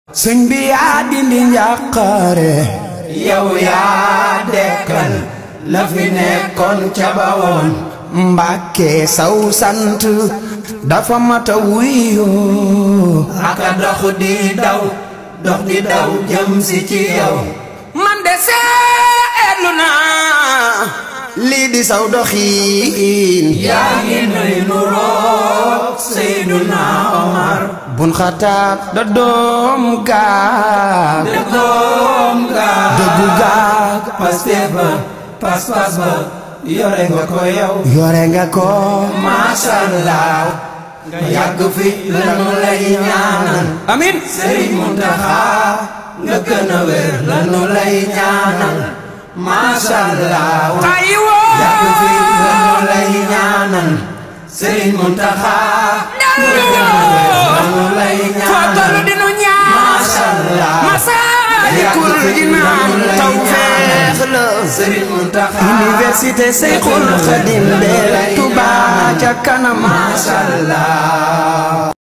sëñ bi yaa dindi njàqare yow yaa dekkal la fi nekkoon ca bawoon mbàkke saw sant dafa mata wuyoo aka dox di daw dox di daw jëm si ci yow man de seetlu naa lii di saw doxiin yaa ngi nuy nuroog Seyduna Omar bun xataab da doom gaag de doom gaag dëggu gaag Pastef ba pas-pas ba yore nga ko yow yore nga ko Masha Allah nga yàgg fi lanu lay ñaanal amin Sëriñ Muntaxa nga gën a wér lanu lay ñaanal Masha Allah ay woo yàgg fi lanu lay ñaanal Sëriñ Muntaxa nga gën a wér lanu lay foo tollu ñaanal dinu ñaan Masha Allah Masaalikul Jinaan tawfeex la Sëriñ Muntaxa Université Seyxul Xadim de Touba ca kanam Masha Allah